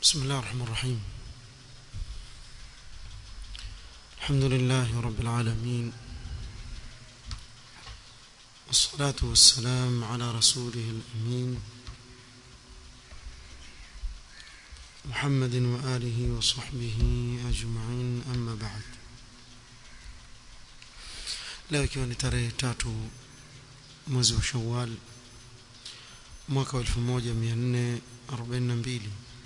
بسم الله الرحمن الرحيم الحمد لله رب العالمين والصلاة والسلام على رسوله الأمين محمد وآله وصحبه أجمعين أما بعد leo ikiwa ni tarehe tatu mwezi wa shawal mwaka wa 1442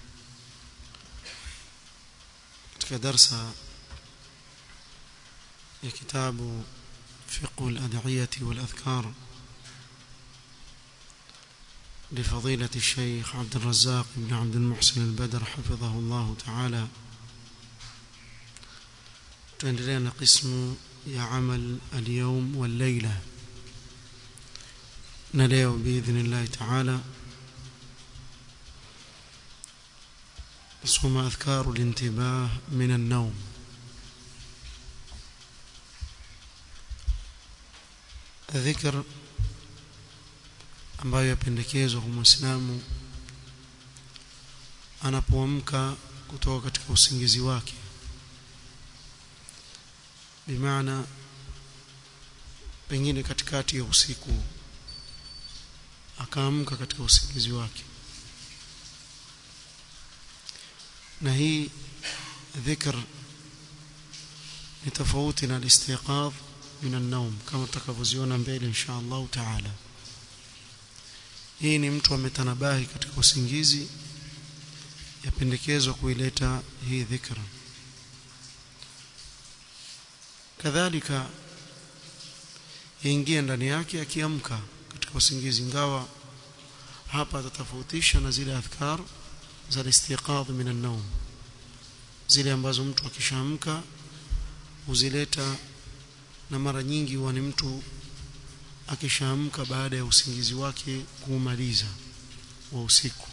katika darsa ya kitabu fiqhu al-ad'iyati wal-adhkar لفضيلة الشيخ عبد الرزاق بن عبد المحسن البدر حفظه الله تعالى تندرين قسم يا عمل اليوم والليلة نليو بإذن الله تعالى ثم أذكار الانتباه من النوم ذكر ambayo yapendekezwa kwa Muislamu anapoamka kutoka katika usingizi wake bimaana pengine katikati ya usiku akaamka katika usingizi wake na hii dhikr ni tofauti na al-istiqadh min an-nawm kama tutakavyoziona mbele insha Allah taala hii ni mtu ametanabahi katika usingizi yapendekezwa kuileta hii dhikra kadhalika yaingia ndani yake akiamka katika usingizi ingawa hapa atatofautisha na zile adhkar za istiqadh min an-nawm zile ambazo mtu akishaamka huzileta na mara nyingi huwa ni mtu akishaamka baada ya usingizi wake kuumaliza wa usiku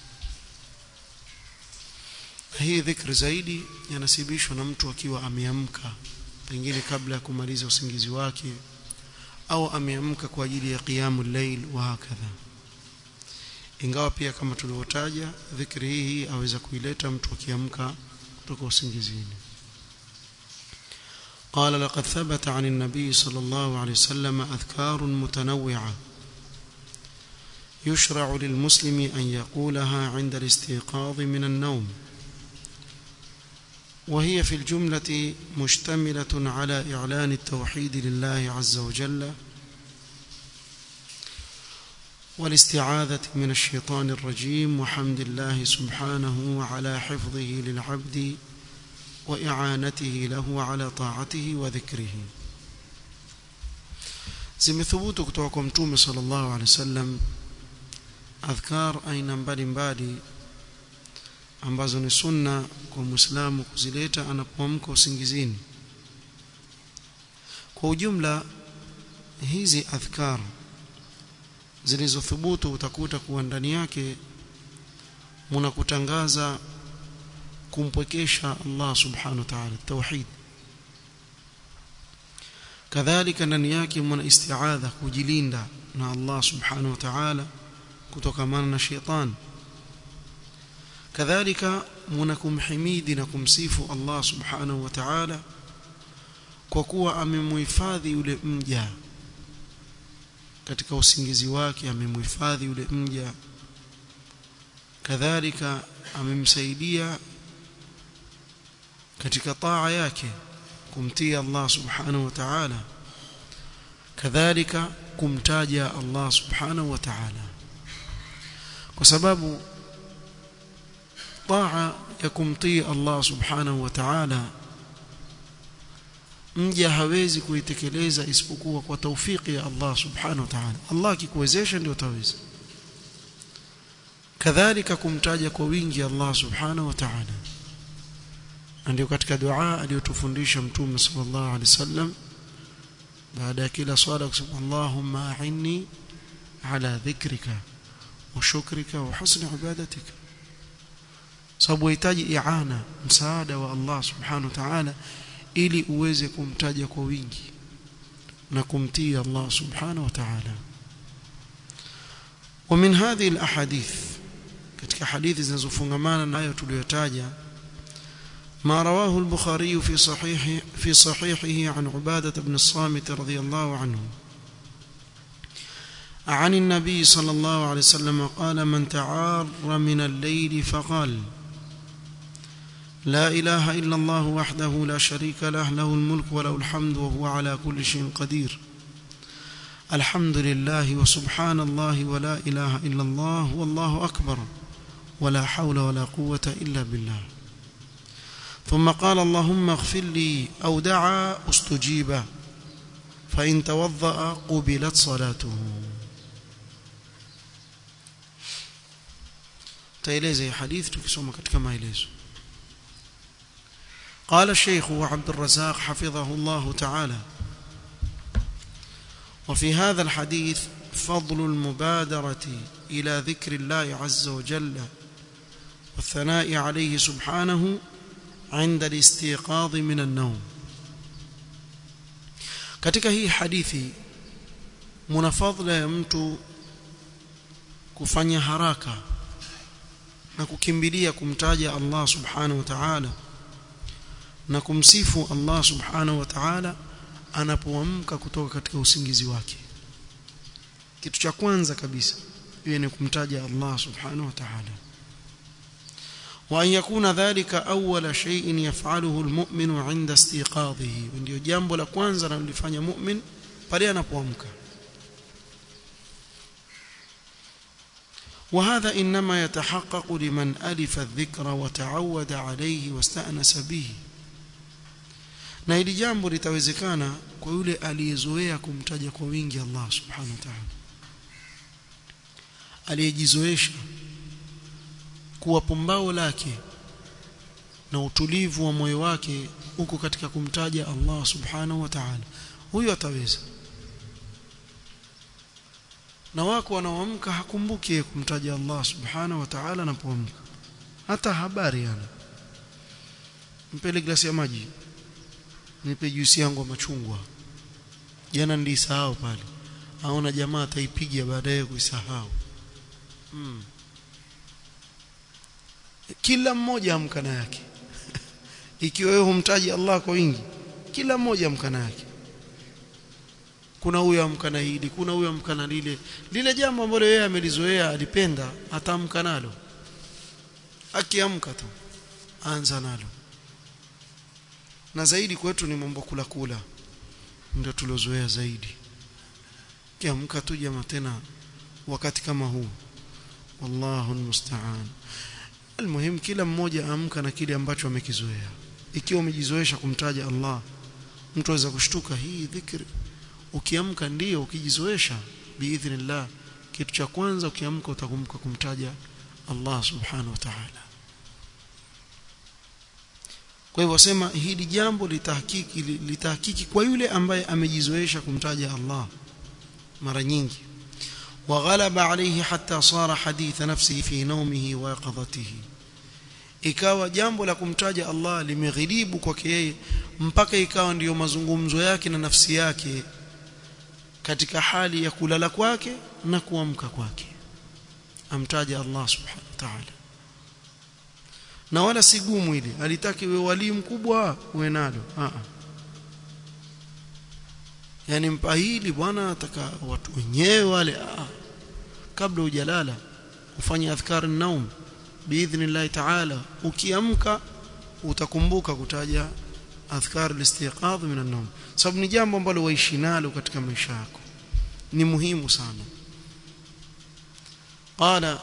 hii dhikri zaidi yanasibishwa na mtu akiwa ameamka pengine kabla ya kumaliza usingizi wake au ameamka kwa ajili ya qiyamul layl wa hakadha ingawa pia kama tulivyotaja dhikri hii aweza kuileta mtu akiamka kutoka usingizini قال لقد ثبت عن النبي صلى الله عليه وسلم أذكار متنوعة يشرع للمسلم أن يقولها عند الاستيقاظ من النوم وهي في الجملة مشتملة على إعلان التوحيد لله عز وجل والاستعاذة من الشيطان الرجيم وحمد الله سبحانه على حفظه للعبد وإعانته له على طاعته وذكره zimethubutu kutoka kwa mtume sallallahu alaihi wasallam adhkar aina mbalimbali ambazo ni sunna kwa muislamu kuzileta anapoamka usingizini kwa ujumla hizi adhkar zilizothubutu utakuta kuwa ndani yake mnakutangaza kumpwekesha Allah subhanahu wa ta'ala tauhid kadhalika ndani yake mna isti'adha kujilinda na Allah subhanahu wa ta'ala kutokamana na shetani kadhalika mna kumhimidi na kumsifu Allah subhanahu wa ta'ala kwa kuwa amemhifadhi yule mja katika usingizi wake amemhifadhi yule mja kadhalika amemsaidia katika taa yake kumtii Allah subhanahu wa ta'ala kadhalika kumtaja Allah subhanahu wa ta'ala kwa sababu taa ya kumtii Allah subhanahu wa ta'ala mja hawezi kuitekeleza isipokuwa kwa taufiki ya Allah subhanahu wa ta'ala Allah akikuwezesha ndio utaweza kadhalika kumtaja kwa wingi Allah subhanahu wa ta'ala ndio katika dua aliyotufundisha mtume sallallahu alaihi wasallam baada ya kila swala kusema Allahumma a'inni ala dhikrika wa shukrika wa husni ibadatika sababu unahitaji i'ana msaada wa Allah subhanahu wa ta'ala ili uweze kumtaja kwa wingi na kumtii Allah subhanahu wa ta'ala ومن هذه الاحاديث katika hadithi zinazofungamana nayo tuliyotaja ما رواه البخاري في صحيح في صحيحه عن عبادة بن الصامت رضي الله عنه عن النبي صلى الله عليه وسلم قال من تعار من الليل فقال لا إله إلا الله وحده لا شريك له له الملك وله الحمد وهو على كل شيء قدير الحمد لله وسبحان الله ولا إله إلا الله والله أكبر ولا حول ولا قوة إلا بالله ثم قال اللهم اغفر لي أو دعا استجيب فإن توضأ قبلت صلاته تيليزي حديث تكسوما katika maelezo قال الشيخ عبد الرزاق حفظه الله تعالى وفي هذا الحديث فضل المبادرة إلى ذكر الله عز وجل والثناء عليه سبحانه عند الاستيقاظ من النوم katika hii hadithi muna fadhila ya mtu kufanya haraka na kukimbilia kumtaja Allah subhanahu wa ta'ala na kumsifu Allah subhanahu wa ta'ala anapoamka kutoka katika usingizi wake kitu cha kwanza kabisa iwe ni kumtaja Allah subhanahu wa ta'ala وأن يكون ذلك أول شيء يفعله المؤمن عند استيقاظه ndio jambo la kwanza analifanya mu'min pale anapoamka وهذا إنما يتحقق لمن ألف الذكر وتعود عليه واستأنس به na hili jambo litawezekana kwa yule aliyezoea kumtaja kwa wingi Allah subhanahu wa ta'ala aliyejizoesha kuwa pumbao lake na utulivu wa moyo wake uko katika kumtaja Allah subhanahu wa ta'ala huyo ataweza na wako wanaoamka hakumbuki kumtaja Allah subhanahu wa ta'ala anapoamka hata habari yana mpele glasi ya maji nipe juisi yangu ya machungwa jana nilisahau pale aona jamaa ataipiga baadaye kuisahau mm. kila mmoja amkana yake ikiwa wewe humtaji Allah kwa wingi kila mmoja amkana yake kuna huyo amkana hili kuna huyo amkana lile lile jambo ambalo yeye amelizoea alipenda atamka nalo akiamka tu anza nalo na zaidi kwetu ni mambo kula kula ndio tulozoea zaidi kiamka tu jamaa tena wakati kama huu wallahu almusta'an almuhim kila mmoja amka na kile ambacho amekizoea ikiwa umejizoesha kumtaja Allah mtu aweza kushtuka hii dhikri ukiamka ndio ukijizoesha biidhnillah kitu cha kwanza ukiamka utakumbuka kumtaja Allah subhanahu wa ta'ala kwa hivyo sema hili jambo litahakiki litahakiki kwa yule ambaye amejizoesha kumtaja Allah mara nyingi وغلب عليه حتى صار حديث نفسه في نومه ويقظته ikawa jambo la kumtaja Allah limeghilibu kwake yeye mpaka ikawa ndiyo mazungumzo yake na nafsi yake katika hali ya kulala kwake na kuamka kwake amtaja Allah subhanahu wa ta'ala na wala si gumu ile alitaki wewe wali mkubwa uwe nalo a yani mpahili bwana ataka watu wenyewe wale a kabla hujalala ufanye adhkar naum biidhnillah ta'ala ukiamka utakumbuka kutaja adhkar al-istiqadh min an-nawm sababu ni jambo ambalo waishi nalo katika maisha yako ni muhimu sana qala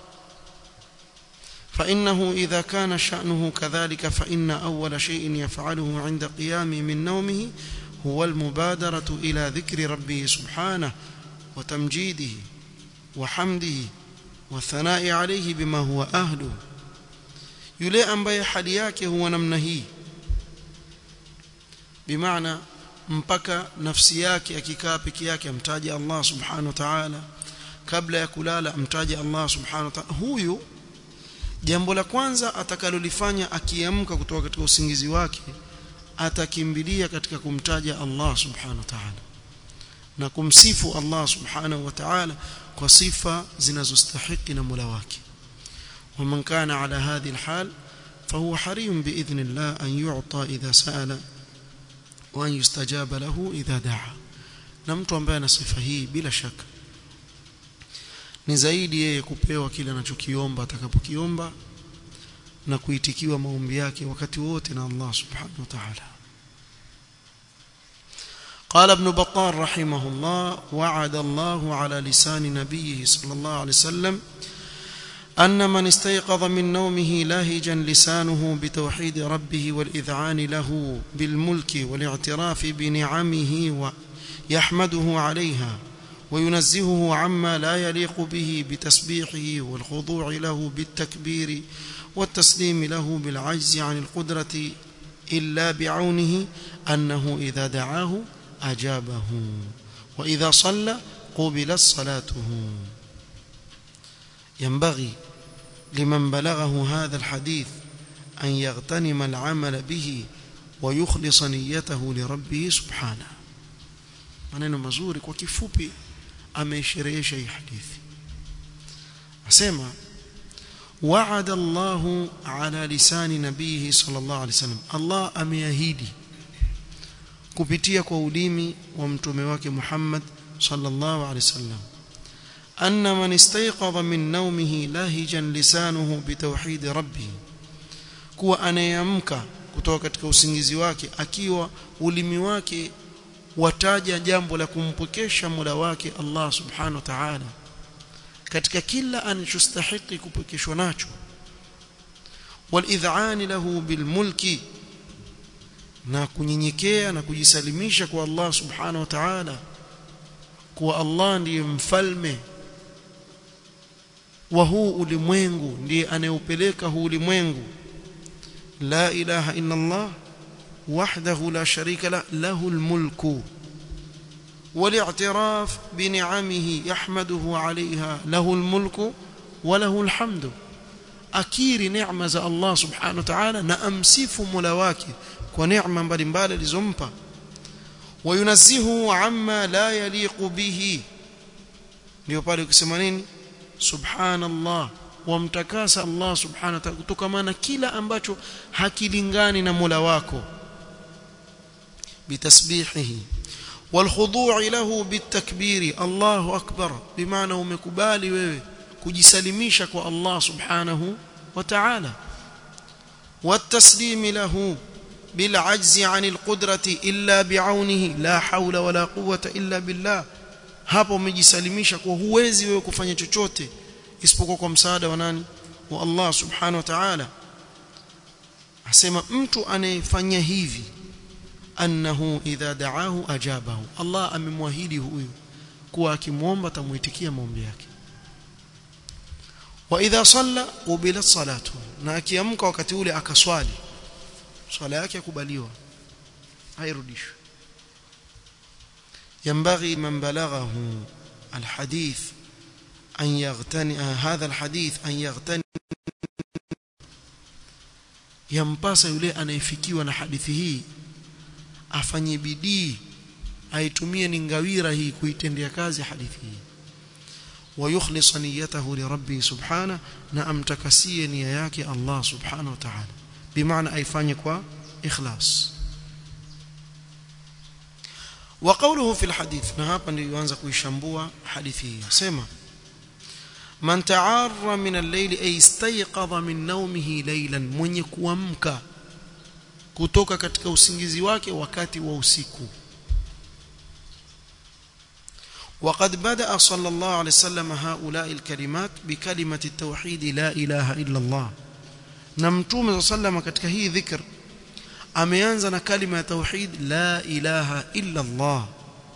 فإنه إذا كان شأنه كذلك فإن أول شيء يفعله عند قيامه من نومه هو المبادرة إلى ذكر ربه سبحانه وتمجيده وحمده والثناء عليه بما هو أهله yule ambaye hali yake huwa namna hii bimaana mpaka nafsi yake akikaa peke yake amtaje Allah subhanahu wa ta'ala kabla ya kulala amtaje Allah subhanahu wa ta'ala huyu jambo la kwanza atakalolifanya akiamka kutoka katika usingizi wake atakimbilia katika kumtaja Allah subhanahu wa ta'ala na kumsifu Allah subhanahu wa ta'ala kwa sifa zinazostahiki na Mola wake ومن كان على هذه الحال فهو حري بإذن الله أن يعطى إذا سأل وأن يستجاب له إذا دعا na mtu ambaye ana sifa hii bila shaka ni zaidi yeye kupewa kile anachokiomba atakapokiomba na kuitikiwa maombi yake wakati wote na Allah subhanahu wa ta'ala قال ابن بطال رحمه الله وعد الله على لسان نبيه صلى الله عليه وسلم أن من استيقظ من نومه لاهجا لسانه بتوحيد ربه والإذعان له بالملك والاعتراف بنعمه ويحمده عليها وينزهه عما لا يليق به بتسبيحه والخضوع له بالتكبير والتسليم له بالعجز عن القدرة إلا بعونه أنه إذا دعاه أجابه وإذا صلى قبلت صلاته ينبغي لمن بلغه هذا الحديث أن يغتنم العمل به ويخلص نيته لربه سبحانه maneno mazuri kwa kifupi ameisherehesha hii hadithi asema wa'ada Allah ala lisani nabihi sallallahu alaihi wasallam Allah ameahidi kupitia kwa ulimi wa mtume wake Muhammad sallallahu alaihi wasallam anna man istayqadha min nawmihi lahijan lisanuhu bitawhid rabbih kuwa anayeamka kutoka katika usingizi wake akiwa ulimi wake wataja jambo la kumpokesha Mola wake Allah subhanahu wa ta'ala katika kila anachostahili kupokeshwa nacho walidhani lahu bilmulki na kunyenyekea na kujisalimisha kwa Allah subhanahu wa ta'ala kuwa Allah ndiye mfalme wa huu ulimwengu ndiye anayeupeleka huu ulimwengu la ilaha illa Allah وحده لا شريك له له الملك والاعتراف بنعمه يحمده عليها له الملك وله الحمد akiri neema za Allah subhanahu wa ta'ala na amsifu Mola wake kwa neema mbalimbali alizompa wayunazzihu amma la yaliqu bihi ndio pale ukisema nini subhanallah wamtakasa Allah subhanahu wa ta'ala kutokana kila ambacho hakilingani na Mola wako بتسبيحه والخضوع له بالتكبير الله أكبر بمعنى umekubali wewe kujisalimisha kwa Allah subhanahu wa ta'ala والتسليم له بالعجز عن القدرة إلا بعونه لا حول ولا قوة إلا بالله hapo umejisalimisha kwa huwezi wewe kufanya chochote isipokuwa kwa msaada wa nani wa Allah subhanahu wa ta'ala asema mtu anayefanya hivi annahu idha da'ahu ajabahu Allah amemwahidi huyu kuwa akimwomba tamuitikia maombi yake wa idha salla qubila salatu na akiamka wakati ule akaswali swala yake yakubaliwa hairudishwi ينبغي من بلغه الحديث أن يغتني هذا الحديث أن يغتني ينبغي yule anayefikiwa na hadithi hii afanye bidii aitumie ni ngawira hii kuitendea kazi hadithi hii ويخلص نيته لربه سبحانه na amtakasie nia yake Allah subhanahu wa ta'ala bimaana aifanye kwa ikhlas وقوله في الحديث na hapa ndio yuanza kuishambua hadithi hii sema man ta'arra min al-layl ay istayqadha min nawmihi laylan mwenye kuamka kutoka katika usingizi wake wakati wa usiku وقد بدأ صلى الله عليه وسلم هؤلاء الكلمات بكلمة التوحيد لا إله إلا الله نمتوم صلى الله عليه وسلم katika hii dhikr ameanza na kalima ya tauhid la ilaha illa Allah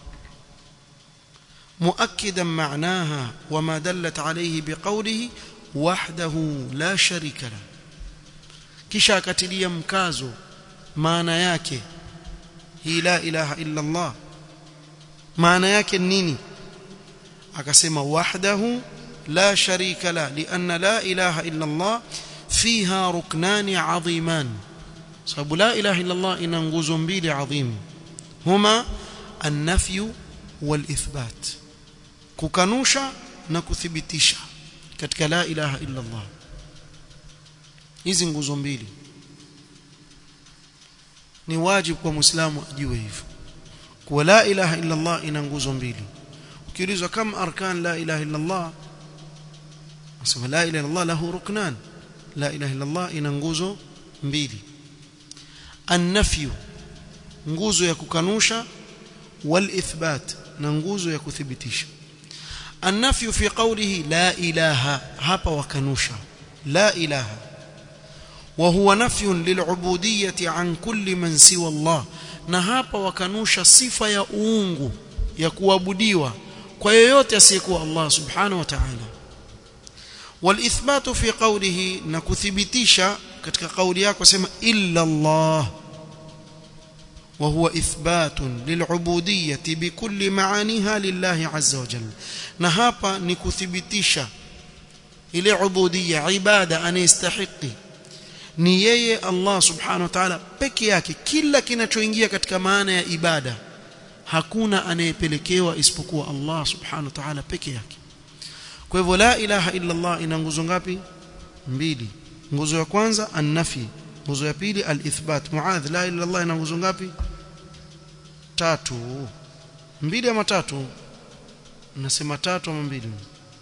مؤكدا معناها وما دلت عليه بقوله وحده لا شريك له kisha akatilia mkazo maana yake hii la ilaha illa Allah maana yake nini akasema wahdahu la sharika la lianna la ilaha illa Allah fiha ruknani adhiman sababu la ilaha illa Allah ina nguzo mbili adhim huma an-nafy wal-ithbat kukanusha na kuthibitisha katika la ilaha illa Allah hizi nguzo mbili ni wajibu kwa muislamu ajue hivyo kuwa la ilaha illa Allah ina nguzo mbili ukiulizwa kama arkan la ilaha illa Allah asema la ilaha illa Allah lahu ruknan la ilaha illa Allah ina nguzo mbili an-nafyu nguzo ya kukanusha wal ithbat na nguzo ya kuthibitisha an-nafyu fi qawlihi la ilaha hapa wakanusha la ilaha وهو نفي للعبودية عن كل من سوى الله na hapa wakanusha sifa ya uungu ya kuabudiwa kwa yoyote asiyekuwa Allah subhanahu wa ta'ala والإثبات في قوله نكثبتisha katika kauli yako sema illa Allah وهو إثبات للعبودية بكل معانيها لله عز وجل na hapa ni kuthibitisha ile ubudiyya ibada anayestahiki ni yeye Allah subhanahu wa ta'ala peke yake kila kinachoingia katika maana ya ibada hakuna anayepelekewa isipokuwa Allah subhanahu wa ta'ala peke yake kwa hivyo la ilaha illa Allah ina nguzo ngapi mbili nguzo ya kwanza an-nafi nguzo ya pili al-ithbat muadh la ilaha illa Allah ina nguzo ngapi tatu mbili ama tatu nasema tatu ama mbili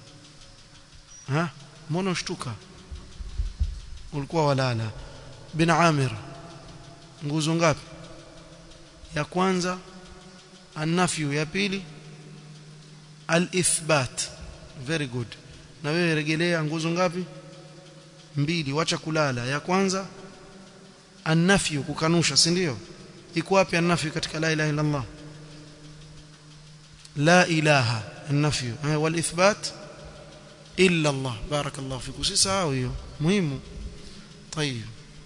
ha mbona ushtuka ulikuwa walala bin Amir nguzo ngapi ya kwanza an-nafyu ya pili al-ithbat very good na wewe rejelea nguzo ngapi mbili wacha kulala ya kwanza an-nafyu kukanusha si ndio iko wapi an-nafyu katika la ilaha illa Allah la ilaha an-nafyu wal ithbat illa Allah barakallahu fiku sisahau hiyo muhimu طيب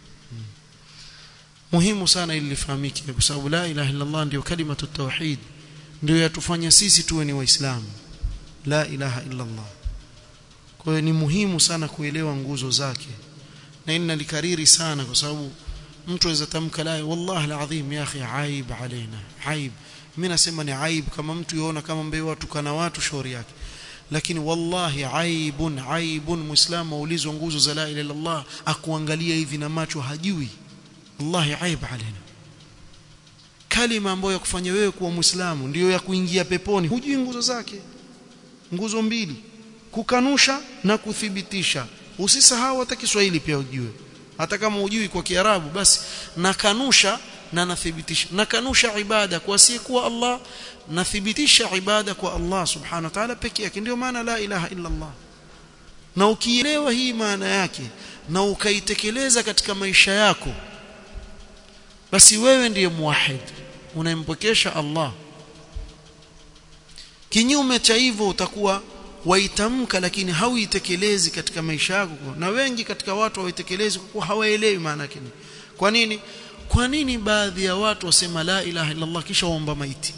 muhimu sana ili lifahamike kwa sababu la ilaha illa Allah ndio kalimatu tauhid ndio yatufanya sisi tuwe ni waislamu la ilaha illa Allah kwa hiyo ni muhimu sana kuelewa nguzo zake na ina likariri sana kwa sababu mtu aweza tamka la wallahi alazim ya akhi aib alaina aib mimi nasema ni aib kama mtu yuona kama mbele watu kana watu shauri yake lakini wallahi aibun aibun muislamu aulizwa nguzo za la ilaha illa Allah akuangalia hivi na macho hajui wallahi aib alaina kalima ambayo ya kufanya wewe kuwa muislamu ndiyo ya kuingia peponi hujui nguzo zake nguzo mbili kukanusha na kuthibitisha usisahau hata Kiswahili pia ujue hata kama hujui kwa Kiarabu basi nakanusha na nathibitisha nakanusha ibada kwa asiyekuwa Allah nathibitisha ibada kwa Allah subhanahu wa ta'ala pekee yake ndio maana la ilaha illa Allah na ukielewa hii maana yake na ukaitekeleza katika maisha yako basi wewe ndiye muwahid unayempokesha Allah kinyume cha hivyo utakuwa waitamka lakini hauitekelezi katika maisha yako na wengi katika watu hawaitekelezi kwa kuwa hawaelewi maana yake kwa nini kwa nini baadhi ya watu wasema la ilaha illa Allah kisha waomba maiti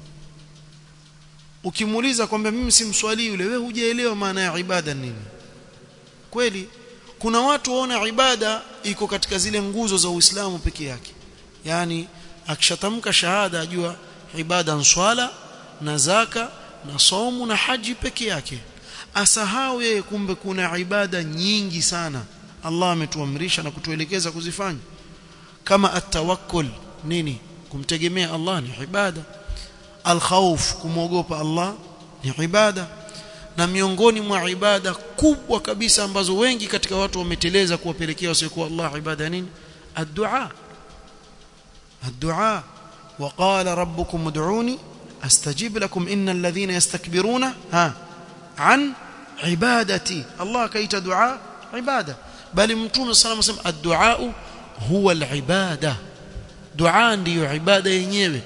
ukimuuliza kwamba mimi simswali yule wewe hujaelewa maana ya ibada nini kweli kuna watu waona ibada iko katika zile nguzo za Uislamu peke yake yani akishatamka shahada ajua ibada ni swala na zaka na somu na haji peke yake asahau yeye kumbe kuna ibada nyingi sana Allah ametuamrisha na kutuelekeza kuzifanya kama atawakkul nini kumtegemea Allah ni ibada alkhawf kumwogopa Allah ni ibada na miongoni mwa ibada kubwa kabisa ambazo wengi katika watu wameteleza kuwapelekea wasiokuwa Allah ibada nini ad-du'a ad-du'a وقال ربكم ادعوني استجب لكم ان الذين يستكبرون ها عن عبادتي الله كيت دعاء عباده بل متوم صلى الله عليه وسلم الدعاء هو العباده دعاء ndio ibada yenyewe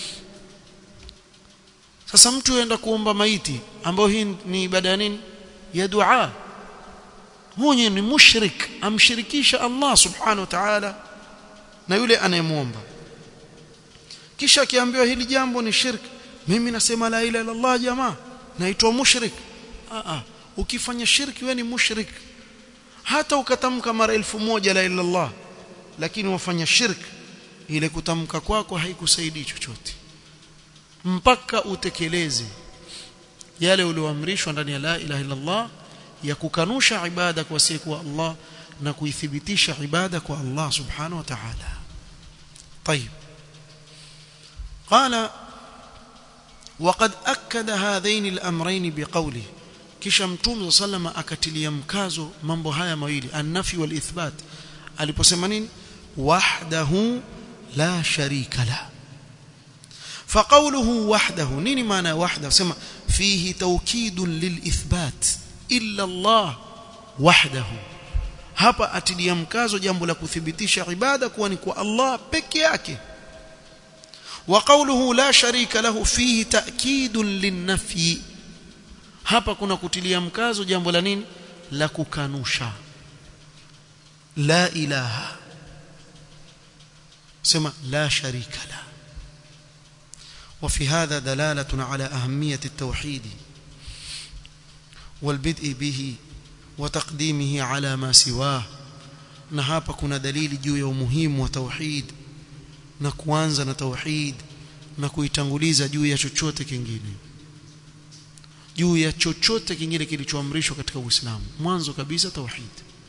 sasa mtu aenda kuomba maiti ambayo hii ni ibada ya nini ya dua huyo ni mushrik amshirikisha Allah subhanahu wa ta'ala na yule anayemuomba kisha akiambiwa hili jambo ni shirki mimi nasema la ilaha illa Allah jamaa naitwa mushrik a a ukifanya shirki wewe ni mushrik hata ukatamka mara elfu moja la ilaha Allah lakini wafanya shirki ile kutamka kwako haikusaidii chochote mpaka utekeleze yale ulioamrishwa ndani ya la ilaha illa Allah ya kukanusha ibada kwa siku Allah na kuithibitisha ibada kwa Allah subhanahu wa ta'ala طيب قال وقد أكد هذين الأمرين بقوله kisha mtume sallama akatilia mkazo mambo haya mawili an-nafi wal ithbat aliposema nini wahdahu la sharika la فقوله وحده نيني معنى وحده سما فيه توكيد للإثبات إلا الله وحده hapa atilia mkazo jambo la kuthibitisha ibada kuwa ni kwa Allah peke yake wa qawluhu la sharika lahu fihi ta'kidun linnafi hapa kuna kutilia mkazo jambo la nini la kukanusha la ilaha sema la sharika la وفي هذا دلالة على أهمية التوحيد والبدء به وتقديمه على ما سواه na hapa kuna dalili juu ya umuhimu wa tauhid na kuanza na tauhid na kuitanguliza juu ya chochote kingine juu ya chochote kingine kilichoamrishwa katika Uislamu mwanzo kabisa tauhid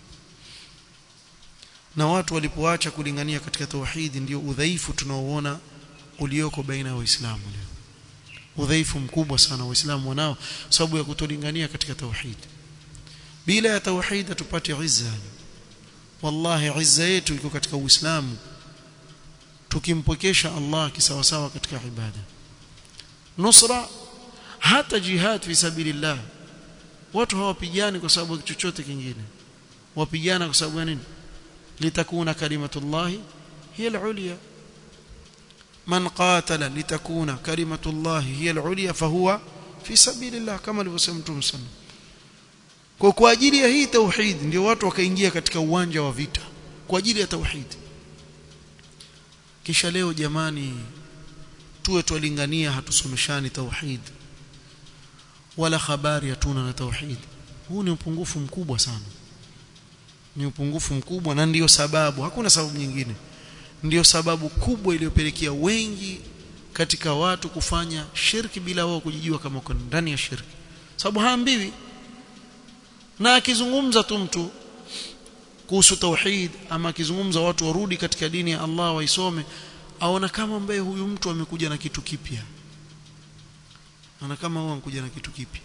na watu walipoacha kulingania katika tauhid ndio udhaifu tunaoona ulioko baina ya waislamu leo udhaifu mkubwa sana waislamu wanao sababu ya kutolingania katika tauhid bila ya tauhid hatupati izza wallahi izza yetu iko katika uislamu tukimpokesha Allah kisawasawa katika ibada nusra hata jihad fi sabilillah watu hawapigani kwa sababu chochote kingine wapigana kwa sababu nini litakuna kalimatullahi hiya al-ulya من قاتل لتكون كلمة الله هي العليا فهو في سبيل الله كما alivyosema Mtume صلى kwa kwa ajili ya hii tauhid ndio watu wakaingia katika uwanja wa vita kwa ajili ya tauhid kisha leo jamani tuwe twalingania hatusomeshani tauhid wala habari hatuna na tauhid huu ni upungufu mkubwa sana ni upungufu mkubwa na ndiyo sababu hakuna sababu nyingine ndiyo sababu kubwa iliyopelekea wengi katika watu kufanya shirki bila wao kujijua kama uko ndani ya shirki sababu haambiwi na akizungumza tu mtu kuhusu tauhid ama akizungumza watu warudi katika dini ya Allah waisome aona kama ambaye huyu mtu amekuja na kitu kipya ana kama huyu amekuja na kitu kipya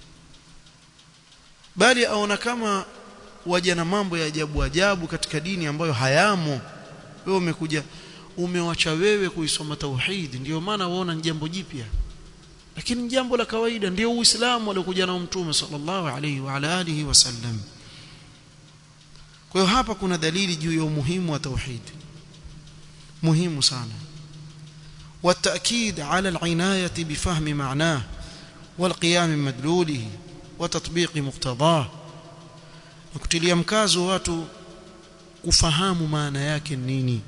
bali aona kama waja na mambo ya ajabu ajabu katika dini ambayo hayamo wewe umekuja umewacha wewe kuisoma tauhid ndio maana waona ni jambo jipya lakini ni jambo la kawaida ndio uislamu aliokuja nao mtume sallallahu alaihi wa ala alihi wasallam kwa hiyo hapa kuna dalili juu ya umuhimu wa tauhid muhimu sana والتأكيد على العناية بفهم معناه والقيام من مدلوله وتطبيق مقتضاه نكتلي mkazo watu kufahamu maana yake nini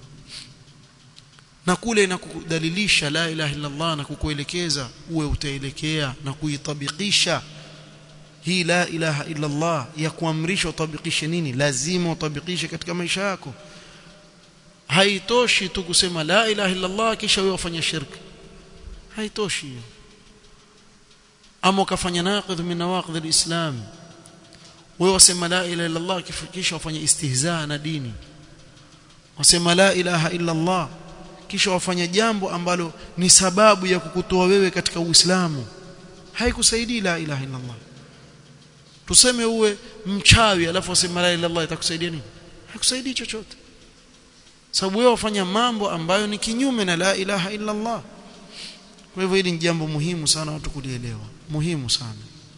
na kule na kudalilisha la ilaha illa Allah na kukuelekeza uwe utaelekea na kuitabikisha hii la ilaha illa Allah ya kuamrisha utabikishe nini lazima utabikishe katika maisha yako haitoshi tu kusema la ilaha illa Allah kisha wewe ufanye shirki haitoshi ama ukafanya naqidh min nawaqidh alislam wewe wasema la ilaha illa Allah kisha ufanye istihzaa na dini wasema la ilaha illa Allah kisha wafanya jambo ambalo ni sababu ya kukutoa wewe katika Uislamu haikusaidii la ilaha illa Allah tuseme uwe mchawi alafu useme la ilaha illa Allah itakusaidia nini haikusaidii chochote sababu wewe wafanya mambo ambayo ni kinyume na la ilaha illa Allah kwa hivyo hili ni jambo muhimu sana watu kulielewa muhimu sana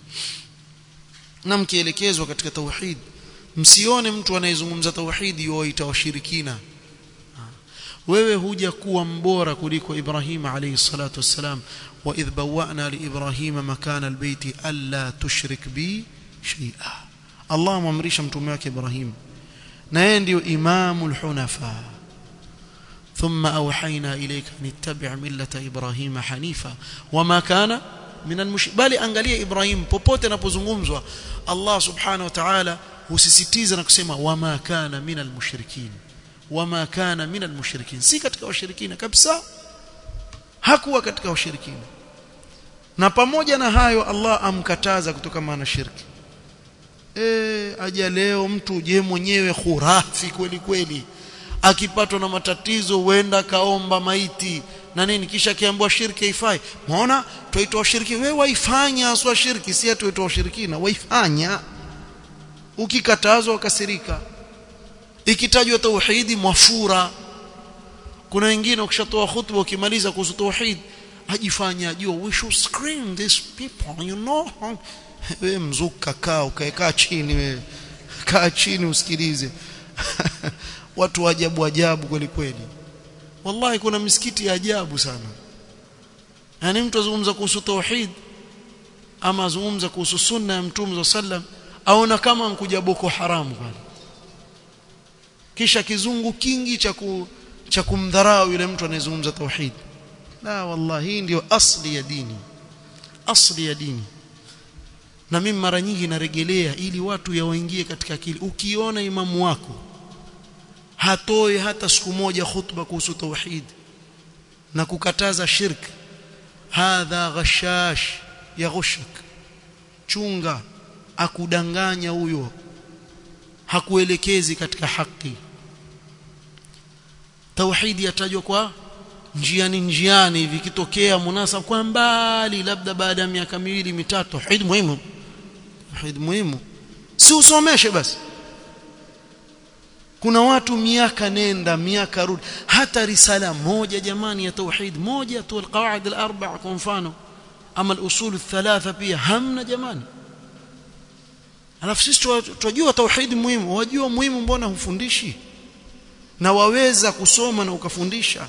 na mkielekezwa katika tauhid msione mtu anayezungumza tauhid yoita washirikina wewe huja kuwa mbora kuliko Ibrahim alayhi salatu wassalam wa idh bawwa'na li Ibrahima makana albayti alla tushrik bi shay'a Allah amamrisha mtume wake Ibrahim na yeye ndio imamul hunafa ثم أوحينا إليك أن اتبع ملة إبراهيم حنيفا وما كان من المش بل angalia Ibrahim popote anapozungumzwa Allah subhanahu wa ta'ala husisitiza na kusema wama kana min almushrikin wama kana min almushrikin si katika washirikina kabisa hakuwa katika washirikina na pamoja na hayo Allah amkataza kutoka maana shirki e, aja leo mtu je mwenyewe khurafi kweli kweli akipatwa na matatizo huenda kaomba maiti na nini kisha kiambiwa shirki haifai umeona tuitwa shirki wewe waifanya aswa shirki si tuitwa shirikina waifanya ukikatazwa ukasirika ikitajwa tauhidi mwafura kuna wengine ukishatoa khutba ukimaliza kuhusu tauhid ajifanya ajua we should screen these people you know wewe mzuka kaa ukaekaa chini wewe kaa chini usikilize watu ajabu ajabu kweli kweli wallahi kuna misikiti ya ajabu sana yani mtu azungumza kuhusu tauhid ama azungumza kuhusu sunna ya mtume sallam aona kama mkuja boko haramu pale kisha kizungu kingi cha ku, cha kumdharau yule mtu anayezungumza tauhid la wallahi hii ndio asli ya dini asli ya dini na mimi mara nyingi naregelea ili watu yawaingie katika akili ukiona imamu wako hatoi hata siku moja khutba kuhusu tauhid na kukataza shirk hadha ghashash yaghushak chunga akudanganya huyo hakuelekezi katika haki tauhidi yatajwa kwa njiani njiani hivi kitokea munasab kwa mbali labda baada ya miaka miwili mitatu tauhid muhimu tauhid muhimu si usomeshe basi kuna watu miaka nenda miaka rudi hata risala moja jamani ya tauhid moja tu alqawaid alarba'a kwa mfano ama alusul althalatha pia hamna jamani alafu sisi tunajua tauhid muhimu wajua muhimu mbona hufundishi na waweza kusoma na ukafundisha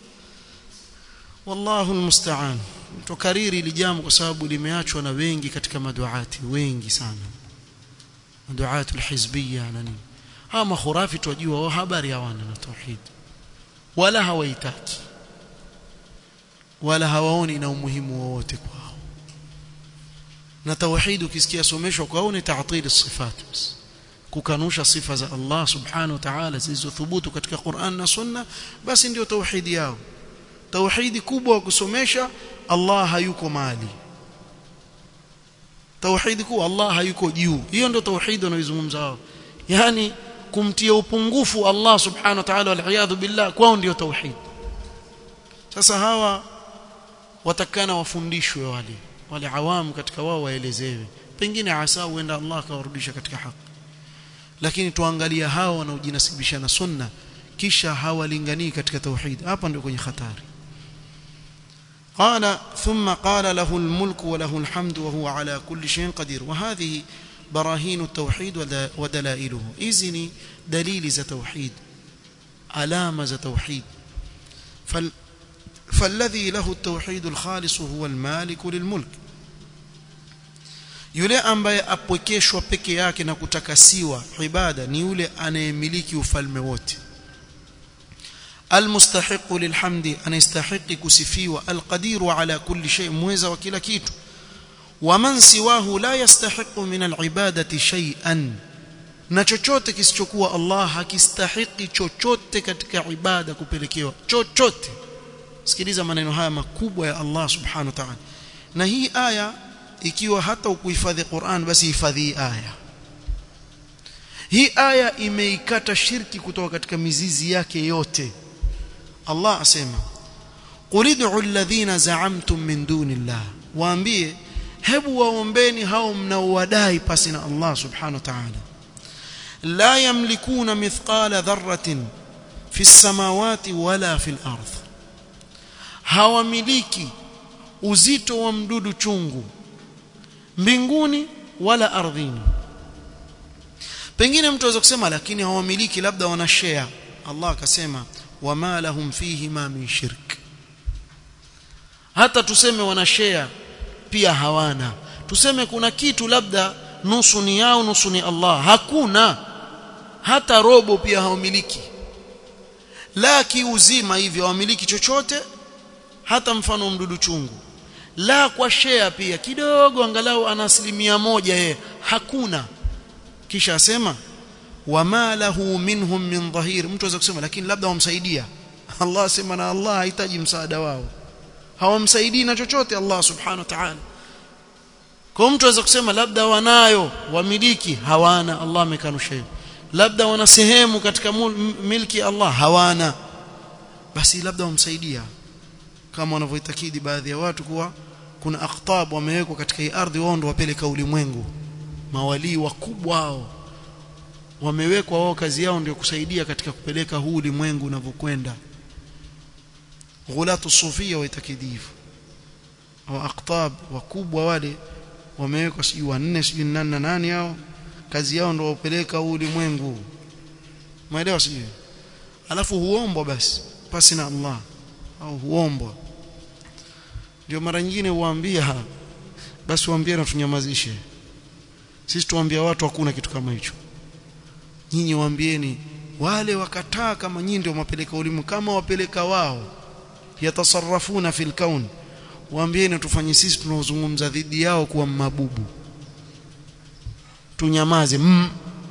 wallahu almusta'an tukariri ili jambo kwa sababu limeachwa na wengi katika maduati wengi sana maduati alhizbiyya na nini hawa makhurafi twajua wao habari hawana na tauhid wala hawaitaki wala hawaoni na umuhimu wowote kwao na tauhid ukisikia someshwa kwao ni ta'til sifat kukanusha sifa za Allah subhanahu wa ta'ala zilizothubutu katika Qur'an na Sunna basi ndio tauhidi yao tauhidi kubwa wa kusomesha Allah hayuko mali tauhidi kubwa Allah hayuko juu hiyo ndio tauhidi wanaoizungumza wao yani kumtia upungufu Allah subhanahu wa ta'ala wal billah kwao ndio tauhid sasa hawa watakana wafundishwe wale wale awamu katika wao waelezewe pengine asa huenda Allah akawarudisha katika haki lakini tuangalia hao wanaojinasibisha na sunna kisha hawalinganii katika tauhid hapa ndio kwenye hatari قال ثم قال له الملك وله الحمد وهو على كل شيء قدير وهذه براهين التوحيد ودلائله إذن دليل ذا توحيد علامة ذا توحيد فال فالذي له التوحيد الخالص هو المالك للملك yule ambaye apwekeshwa peke yake na kutakasiwa ibada ni yule anayemiliki ufalme wote almustahiqu lilhamdi anayestahiqi kusifiwa alqadiru ala kulli shay muweza wa kila kitu waman siwahu la yastahiqu min alibadati shay'an na chochote kisichokuwa Allah hakistahiki chochote katika ibada kupelekewa chochote sikiliza maneno haya makubwa ya Allah subhanahu wa ta'ala na hii aya ikiwa hata ukuhifadhi Qur'an basi hifadhi aya hii aya imeikata shirki kutoka katika mizizi yake yote Allah asema qul ud'u alladhina za'amtum min dunillah waambie hebu waombeni hao mnaowadai pasi na Allah subhanahu wa ta'ala la yamlikuna mithqala dharratin fi samawati wala fil ardh hawamiliki uzito wa mdudu chungu mbinguni wala ardhini pengine mtu aweza kusema lakini hawamiliki labda wana share Allah akasema wama lahum fihi ma min shirk hata tuseme wana share pia hawana tuseme kuna kitu labda nusu ni yao nusu ni Allah hakuna hata robo pia hawamiliki la kiuzima hivyo hawamiliki chochote hata mfano mdudu chungu la kwa share pia kidogo angalau ana asilimia moja yeye hakuna kisha asema wama lahu minhum min dhahir mtu aweza kusema lakini labda wamsaidia Allah asema na Allah hahitaji msaada wao hawamsaidii na chochote Allah subhanahu wa ta'ala kwa mtu aweza kusema labda wanayo wamiliki hawana Allah amekanusha hivyo labda wana sehemu katika milki Allah hawana basi labda wamsaidia kama wanavyoitakidi baadhi ya watu kuwa kuna aqtab wamewekwa katika hii ardhi wao ndio wapeleka ulimwengu mawalii wakubwa hao wamewekwa wao kazi yao ndio kusaidia katika kupeleka huu ulimwengu unavyokwenda ghulatu sufia waitakidifu au aqtab wakubwa wale wamewekwa sijui wanne sijui nani na nani hao kazi yao ndio wapeleka huu ulimwengu maelewa sijui alafu huombwa basi pasi na Allah au huombwa ndio mara nyingine huambia basi waambie na tunyamazishe sisi tuambia watu hakuna kitu kama hicho nyinyi waambieni wale wakataa kama nyinyi ndio mapeleka ulimu kama wapeleka wao yatasarrafuna fil kaun waambieni tufanye sisi tunaozungumza dhidi yao kuwa mabubu tunyamaze mm.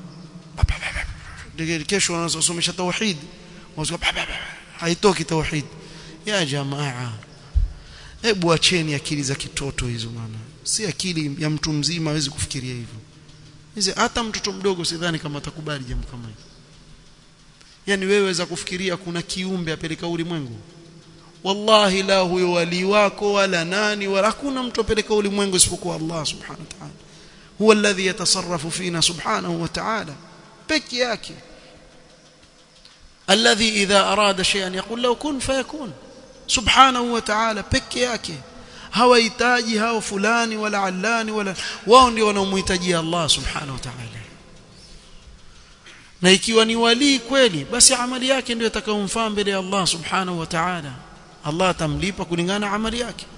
kesho wanasomesha tauhid haitoki tauhid ya jamaa hebu acheni akili za kitoto hizo maana si akili ya mtu mzima hawezi kufikiria hivyo hizi hata mtoto mdogo sidhani kama atakubali jambo kama hilo yani wewe waweza kufikiria kuna kiumbe apeleka ulimwengu wallahi la huyo wali wako wala nani wala hakuna mtu apeleka ulimwengu isipokuwa Allah subhanahu wa ta'ala huwa alladhi yatasarrafu fina subhanahu wa ta'ala peke yake alladhi idha arada shay'an yaqul lahu kun fayakun subhanahu wa ta'ala peke yake hawahitaji hao fulani wala allani wala wao ndio wanaomhitaji Allah subhanahu wa ta'ala na ikiwa ni wali kweli basi amali yake ndio itakayomfaa mbele ya Allah subhanahu wa ta'ala Allah atamlipa kulingana amali yake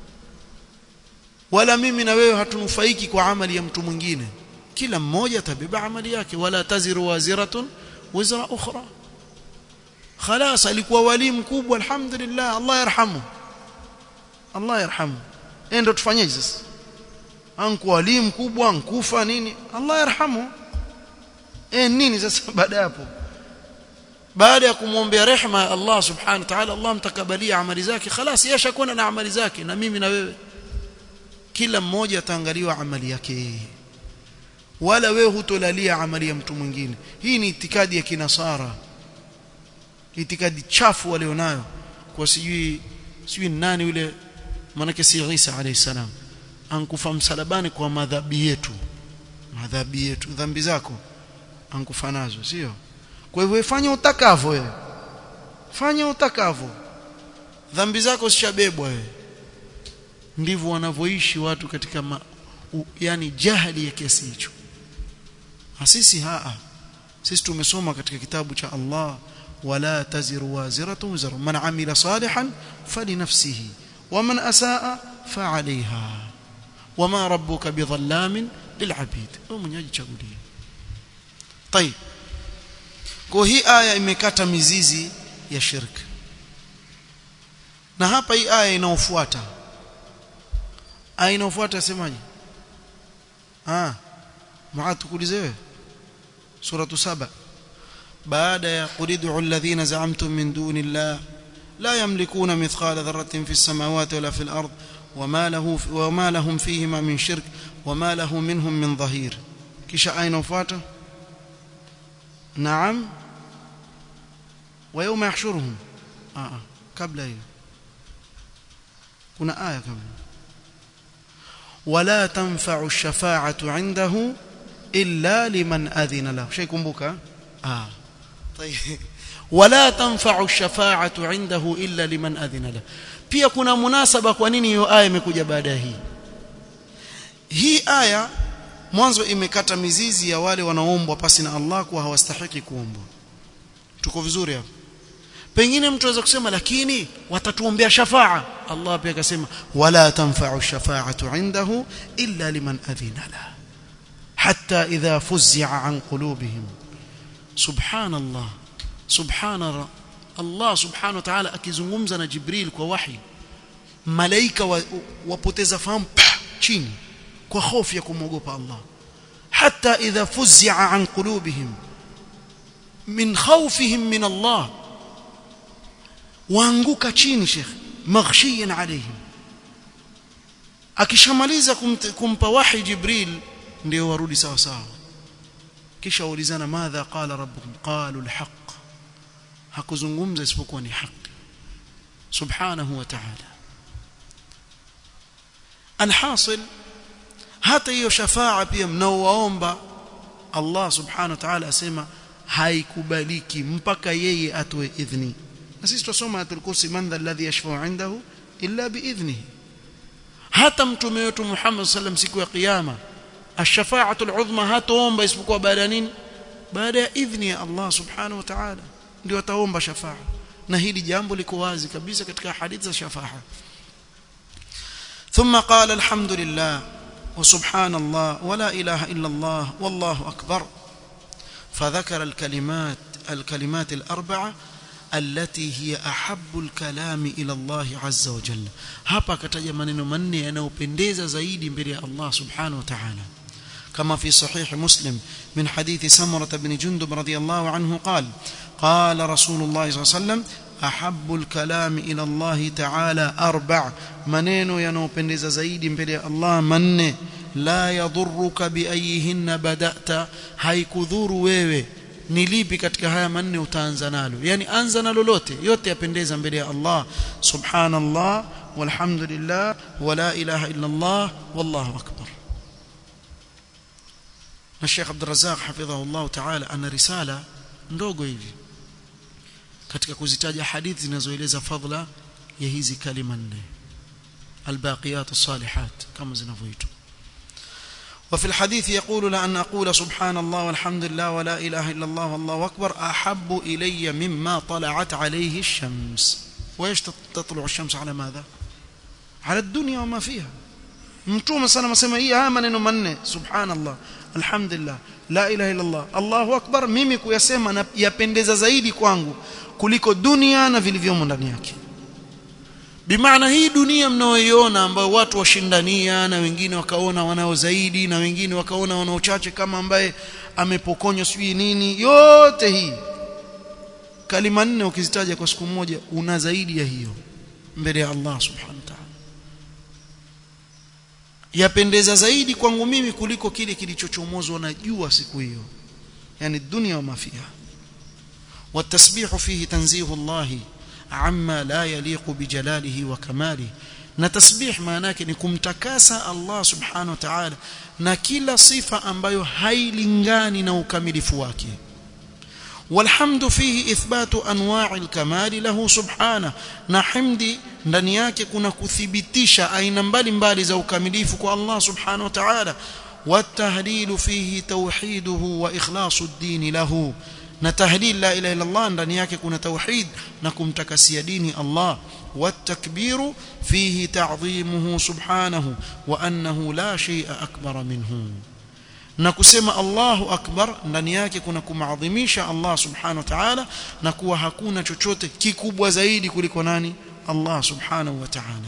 wala mimi na wewe hatunufaiki kwa amali ya mtu mwingine kila mmoja atabeba amali yake wala taziru waziratun wizra ukhra خلاص alikuwa wali mkubwa alhamdulillah Allah yarhamu Allah yarhamu ndio tufanyeje sasa anku wali mkubwa nkufa nini Allah yarhamu eh nini sasa baada hapo baada ya kumwombea rehema ya Allah subhanahu wa ta'ala Allah mtakabalia amali zake خلاص yashakuwa na amali zake na mimi na wewe kila mmoja ataangaliwa amali yake wala wewe hutolalia amali ya mtu mwingine hii ni itikadi ya kinasara itikadi chafu walionayo kwa sijui sijui nani yule manake si Isa alayhi salam ankufa msalabani kwa madhabi yetu madhabi yetu dhambi zako ankufa nazo sio kwa hivyo fanya utakavyo wewe fanya utakavyo dhambi zako zishabebwa wewe ndivyo wanavyoishi watu katika ma, u, yani jahili ya kiasi hicho sisi haa sisi tumesoma katika kitabu cha Allah wala taziru waziratu wizra man amila salihan falinafsihi waman asaa fa'alayha wama rabbuka bidhallamin lil'abid wewe mwenyeji chagulia طيب kwa hii aya imekata mizizi ya shirki na hapa hii aya inaofuata aya inaofuata semaje ah maana tukuulize wewe suratu saba baada ya qulidu alladhina za'amtum min dunillah la yamlikuna mithqala dharratin fis samawati wala fil ard wama lahu wama lahum fihima min shirk wama lahu minhum min dhahir kisha aya inaofuata نعم ويوم يحشرهم اه قبل hiyo kuna aya kabla ولا تنفع الشفاعه عنده الا لمن اذن له شيء kumbuka اه طيب ولا تنفع الشفاعه عنده الا لمن اذن له pia kuna munasaba kwa nini hiyo aya imekuja baada hii hii aya mwanzo imekata mizizi ya wale wanaoombwa pasi na Allah kuwa hawastahiki kuombwa tuko vizuri hapo pengine mtu anaweza kusema lakini watatuombea shafaa Allah pia akasema wala tanfa'u shafa'atu indahu illa liman adhina la hatta idha fuz'a an qulubihim subhanallah subhana Allah subhanahu wa ta'ala akizungumza na Jibril kwa wahi malaika wapoteza fahamu chini kwa hofu ya kumwogopa Allah hata idha fuz'a an qulubihim min khawfihim min Allah waanguka chini sheikh maghshiyan alayhim akishamaliza kumpa wahi jibril ndio warudi sawa sawa kisha ulizana madha qala rabbukum qalu alhaq hakuzungumza isipokuwa ni haki subhanahu wa ta'ala alhasil hata hiyo shafaa pia mnaowaomba Allah subhanahu wa ta'ala asema haikubaliki mpaka yeye atoe idhni na sisi tusoma ayatul kursi man dha alladhi yashfa'u 'indahu illa biidhnihi hata mtume wetu Muhammad sallam siku ya kiyama ash-shafa'atul 'udhma hataomba isipokuwa baada ya nini baada ya idhni ya Allah subhanahu wa ta'ala ndio ataomba shafa'a na hili jambo liko wazi kabisa katika hadithi za shafa'a ثم قال الحمد لله وسبحان الله ولا إله إلا الله والله أكبر فذكر الكلمات الكلمات الأربعة التي هي أحب الكلام إلى الله عز وجل hapa kataja maneno manne yanayopendeza zaidi mbele ya Allah subhanahu wa ta'ala كما في صحيح مسلم من حديث سمرة بن جندب رضي الله عنه قال قال رسول الله صلى الله عليه وسلم أحب الكلام إلى الله تعالى أربع maneno yanayopendeza zaidi mbele ya Allah manne la yadhurruka biayihinna bada'ta haikudhuru wewe ni lipi katika haya manne utaanza nalo yani anza na lolote yote yapendeza mbele ya Allah subhanallah walhamdulillah wala ilaha illa Allah wallahu akbar na Sheikh Abdul Razzaq hafidhahullah ta'ala ana risala ndogo hivi katika kuzitaja hadithi zinazoeleza fadhila ya hizi kalima nne الباقيات الصالحات كما زنفويتم وفي الحديث يقول لأن أقول سبحان الله والحمد لله ولا إله إلا الله والله أكبر أحب إلي مما طلعت عليه الشمس وإيش تطلع الشمس على ماذا على الدنيا وما فيها mtume sana masema hii haya maneno manne subhanallah alhamdulillah la ilaha illa allah allahu akbar mimi kuyasema yapendeza zaidi kwangu kuliko dunia na vilivyomo ndani yake bimaana hii dunia mnaoiona ambayo watu washindania na wengine wakaona wanao zaidi na wengine wakaona wanao chache kama ambaye amepokonywa sijui nini yote hii kalima nne ukizitaja kwa siku moja una zaidi ya hiyo mbele ya Allah subhanahu wa ta'ala yapendeza zaidi kwangu mimi kuliko kile kilichochomozwa na jua siku hiyo yani dunia wa mafiha والتسبيح فيه تنزيه الله عما لا يليق بجلاله وكماله na tasbih maana yake ni kumtakasa Allah subhanahu wa ta'ala na kila sifa ambayo hailingani na ukamilifu wake والحمد فيه إثبات أنواع الكمال له سبحانه na hamdi ndani yake kuna kuthibitisha aina mbalimbali za ukamilifu kwa Allah subhanahu wa ta'ala والتهليل فيه توحيده وإخلاص الدين له na tahlil la ilaha illa Allah ndani yake kuna tauhid na kumtakasia dini Allah والتكبير فيه تعظيمه سبحانه وأنه لا شيء أكبر منه na kusema Allahu akbar ndani yake kuna kumadhimisha Allah subhanahu wa ta'ala na kuwa hakuna chochote kikubwa zaidi kuliko nani Allah subhanahu wa ta'ala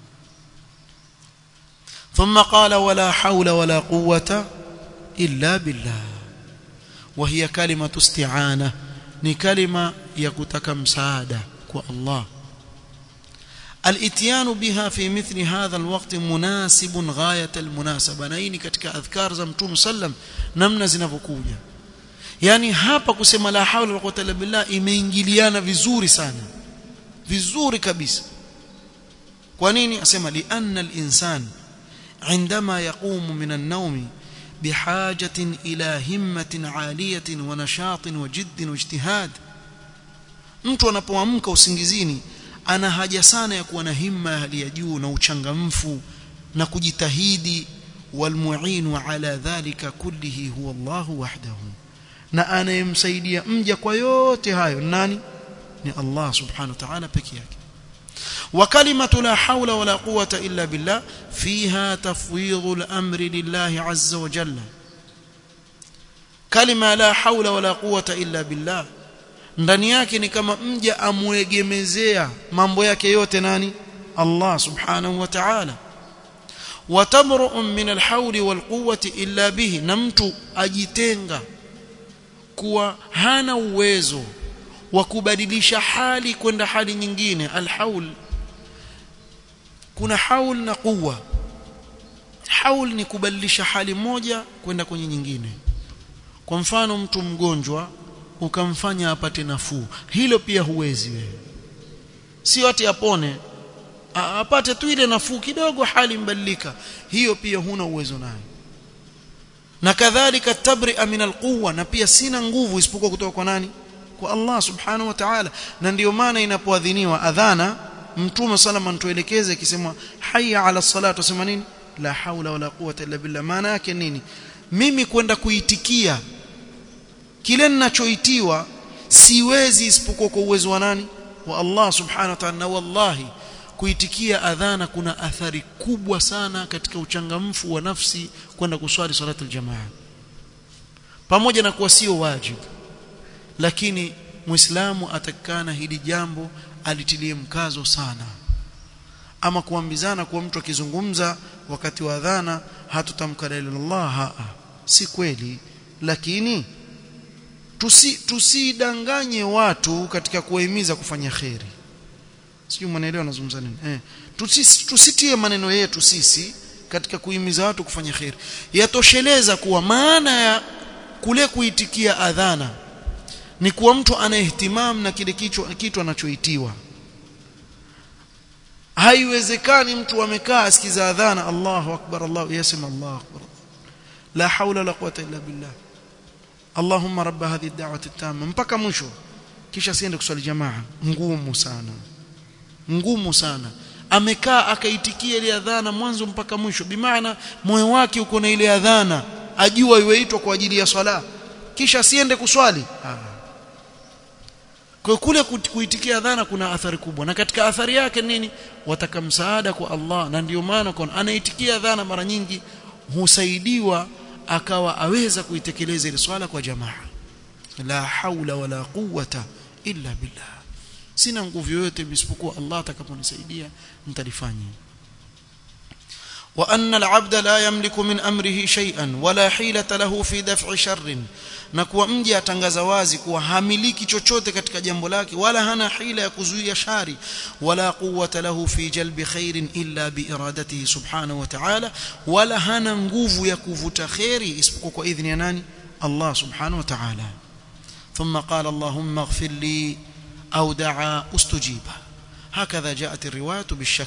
ثم قال ولا حول ولا قوة إلا بالله وهي كلمة استعانة ni kalima ya kutaka msaada kwa Allah الاتيان بها في مثل هذا الوقت مناسب غاية المناسبة na hii ni katika adhkar za mtume sallam namna zinavyokuja yani hapa kusema la haula wala quwwata illa billah imeingiliana vizuri sana vizuri kabisa kwa nini asema li anna al-insan عندما يقوم من النوم بحاجة إلى همة عالية ونشاط وجد واجتهاد mtu anapoamka usingizini ana haja sana ya kuwa na himma hali ya juu na uchangamfu na kujitahidi walmuinu ala dhalika kullihi huwa Allah wahdahu na anayemsaidia mja kwa yote hayo nani ni Allah subhanahu wa ta'ala peke yake وكلمة لا حول ولا قوة إلا بالله فيها تفويض الأمر لله عز وجل كلمة لا حول ولا قوة إلا بالله ndani yake ni kama mja amwegemezea mambo yake yote nani Allah subhanahu wa ta'ala watamru'un min alhawli walquwwati illa bihi na mtu ajitenga kuwa hana uwezo wa kubadilisha hali kwenda hali nyingine alhaul kuna haul na quwwa haul ni kubadilisha hali moja kwenda kwenye nyingine kwa mfano mtu mgonjwa ukamfanya apate nafuu hilo pia huwezi wewe sio ati apone apate tu ile nafuu kidogo hali mbadilika hiyo pia huna uwezo nayo na kadhalika tabria min alquwa na pia sina nguvu isipokuwa kutoka kwa nani kwa Allah subhanahu wa ta'ala na ndiyo maana inapoadhiniwa adhana mtume salama antuelekeze akisema hayya ala salatu wasema nini la haula wala quwwata illa billah maana yake nini mimi kwenda kuitikia kile ninachoitiwa siwezi isipokuwa kwa uwezo wa nani wa Allah subhanahu wa ta'ala na wallahi kuitikia adhana kuna athari kubwa sana katika uchangamfu wa nafsi kwenda kuswali salatu aljamaa pamoja na kuwa sio wajibu lakini muislamu atakana hili jambo alitilie mkazo sana ama kuambizana kuwa mtu akizungumza wakati wa adhana hatutamka la ilaha illallah haa si kweli lakini tusi tusidanganye watu katika kuwahimiza kufanya kheri sijui mnaelewa nazungumza nini eh tusi, tusitie maneno yetu sisi katika kuhimiza watu kufanya kheri yatosheleza kuwa maana ya kule kuitikia adhana ni kuwa mtu ana ihtimam na kile kitu, kitu anachoitiwa haiwezekani mtu amekaa asikiza adhana Allahu akbar Allah yasema Allahu akbar la haula wala quwwata illa billah Allahumma rabb hadhihi ad-da'wati at-tamma mpaka mwisho kisha siende kuswali jamaa ngumu sana ngumu sana amekaa akaitikia ile adhana mwanzo mpaka mwisho bimaana moyo wake uko na ile adhana ajua iweitwa kwa ajili ya swala kisha siende kuswali kwa kule kuitikia adhana kuna athari kubwa na katika athari yake nini wataka msaada kwa Allah na ndio maana kwa anaitikia adhana mara nyingi husaidiwa akawa aweza kuitekeleza ile swala kwa jamaa la haula wala quwwata illa billah sina nguvu yoyote isipokuwa Allah atakaponisaidia nitalifanya وأن العبد لا يملك من أمره شيئا ولا حيلة له في دفع شر na kuwa mja atangaza wazi kuwa hamiliki chochote katika jambo lake wala hana hila ya kuzuia shari wala quwwata lahu fi jalbi khairin illa bi iradatihi subhanahu wa ta'ala wala hana nguvu ya kuvuta khairi isipokuwa kwa idhni ya nani Allah subhanahu wa ta'ala thumma qala Allahumma ighfir li أو دعا استجيب هكذا جاءت الرواية بالشك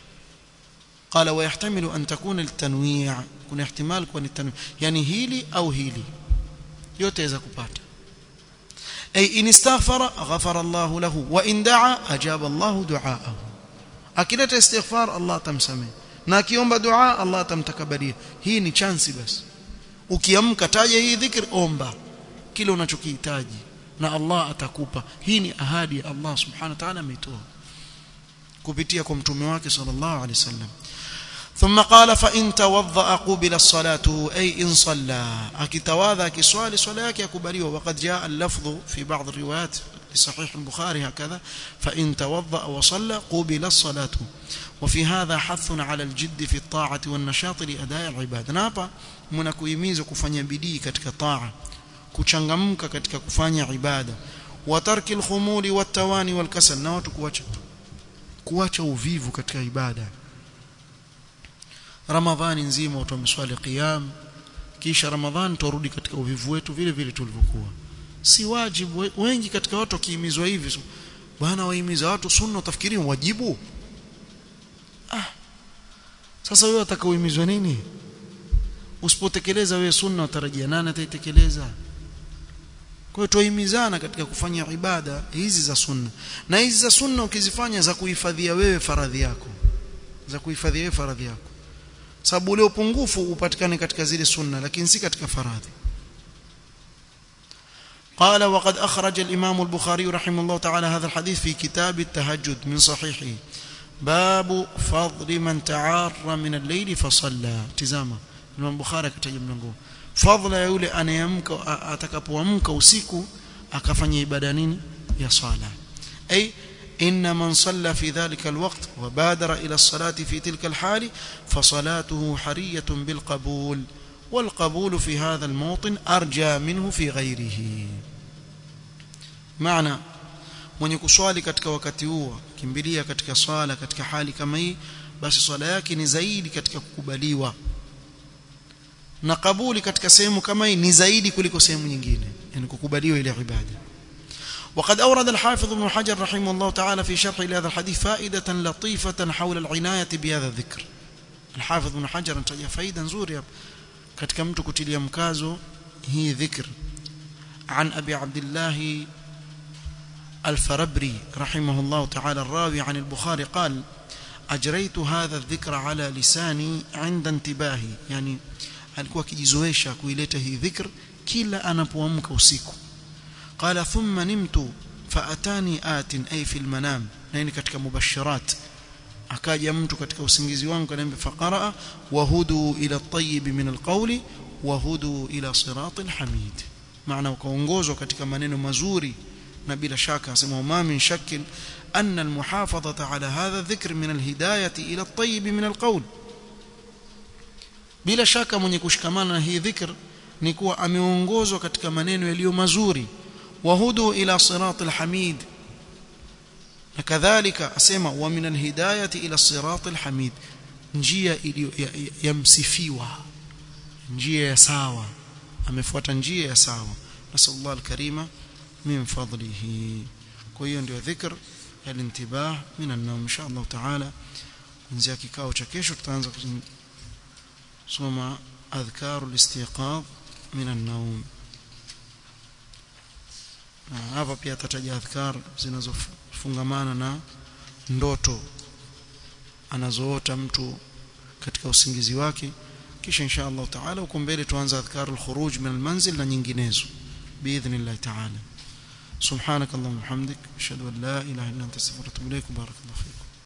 قال ويحتمل أن تكون التنويع كن احتمال كون التنويع يعني هيلي أو هيلي يوتيزا كبات أي إن استغفر غفر الله له وإن دعا أجاب الله دعاءه أكيدة استغفار الله تمسمي na akiomba dua Allah atamtakabalia hii ni chansi basi ukiamka taja hii dhikr omba kile unachokihitaji na Allah atakupa hii ni ahadi ya Allah subhanahu wa ta'ala ameitoa kupitia kwa mtume wake sallallahu alaihi wasallam ثم قال فإن توضأ قبل الصلاة أي إن صلى أكتواذا كسؤال صلاة يكبريه وقد جاء اللفظ في بعض الروايات لصحيح البخاري هكذا فإن توضأ وصلى قبل الصلاة وفي هذا حث على الجد في الطاعة والنشاط لأداء العبادة نابا منكويميز كفanya bidii katika taa kuchangamka katika kufanya ibada wa tarki alkhumuli watawani walkasal na watu kuacha kuacha uvivu katika ibada ramadhani nzima watu wameswali qiyam kisha ramadhani turudi katika uvivu wetu vile vile tulivyokuwa si wajibu wengi katika watu wakihimizwa hivi bwana wahimiza watu sunna utafikiri wajibu ah sasa wewe utakaohimizwa nini usipotekeleza wewe sunna utarajia nani ataitekeleza kwa hiyo tuhimizana katika kufanya ibada hizi za sunna na hizi za sunna ukizifanya za kuhifadhia wewe faradhi yako za kuhifadhia wewe faradhi yako sababu ule upungufu upatikane katika zile sunna lakini si katika faradhi قال وقد أخرج الإمام البخاري رحمه الله تعالى هذا الحديث في كتاب التهجد من صحيحه باب فضل من تعار من الليل فصلى تزاما Imam Bukhari akataja mlango fadhila ya yule anayamka atakapoamka usiku akafanya ibada nini ya sala ay إن من صلى في ذلك الوقت وبادر إلى الصلاة في تلك الحال فصلاته حرية بالقبول والقبول في هذا الموطن أرجى منه في غيره معنى mwenye kuswali katika wakati huo kimbilia katika swala katika hali kama hii basi swala yake ni zaidi katika kukubaliwa na kabuli katika sehemu kama hii ni zaidi kuliko sehemu nyingine yani kukubaliwa ile ibada وقد أورد الحافظ ابن حجر رحمه الله تعالى في شرح لهذا الحديث فائدة لطيفة حول العناية بهذا الذكر الحافظ ابن حجر انتجى فائدة نزوريا katika mtu kutilia mkazo hii dhikr عن أبي عبد الله الفربري رحمه الله تعالى الراوي عن البخاري قال أجريت هذا الذكر على لساني عند انتباهي يعني alikuwa akijizoesha kuileta hii dhikr kila anapoamka usiku qala thumma nimtu faatani atin ay fil manam na ni katika mubashirat akaja mtu katika usingizi wangu kaniambia faqara wahudu ila at-tayyib min al-qawli wahudu ila siratil hamid maana ukaongozwa katika maneno mazuri na bila shaka asema ma min shakkin anna al-muhafadhata ala hadha dhikr min al-hidayati ila at-tayyib min al-qawl bila shaka mwenye kushikamana na hii dhikr ni kuwa ameongozwa katika maneno yaliyo mazuri wahudu ila siratil hamid na kadhalika asema wa min alhidayati ila siratil hamid njia iliyo yamsifiwa ya, ya njia ya sawa amefuata njia ya sawa nasallallahu alkarima min fadlihi kwa hiyo ndio dhikr alintibah min an-nawm insha Allah taala kuanzia kikao cha kesho tutaanza kusoma adhkaru al-istiqadh min an-nawm hapa pia atataja adhkar zinazofungamana na ndoto anazoota mtu katika usingizi wake kisha insha Allah taala huko mbele tuanze adhkarul khuruj min almanzil na nyinginezo باذن taala سبحانك اللهم وبحمدك اشهد ان لا اله الا انت استغفرك واتوب اليك بارك الله فيكم